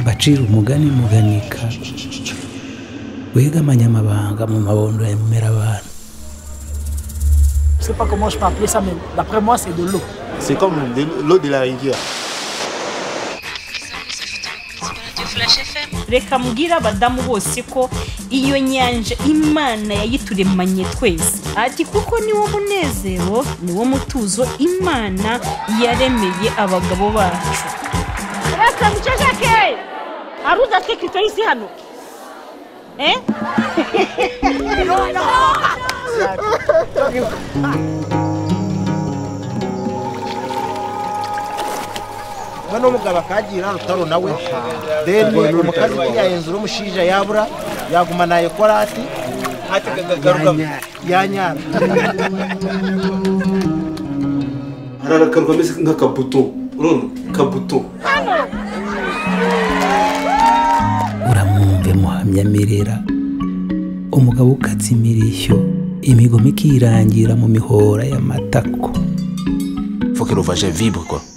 bacira umugani muganika wegamanye amabanga mu mabondo ya mumerabantu sais pas comment je peux appeler ça, mais d'après moi, c'est de l'eau. C'est comme de l'eau de la rivière. reka mbwire abadamu bose ko iyo nyanja imana yayituremanye twese ati kuko niwo munezero niwo mutuzo imana yaremeye abagabo bacu reka muceceke hari uzi atwikitse isi hano eh we n'umugabo akagira rutaro nawe deni umukazi ujya hejuru umushinja yabura yagumana ayo korati garuka yanyara hari akantu kameze nk'akabuto urabona kabuto uramwumve muhamyamirera umugabo ukatsa imirishyo imigoma ikirangira mu mihora y'amatako faut que l'ovage vibre quoi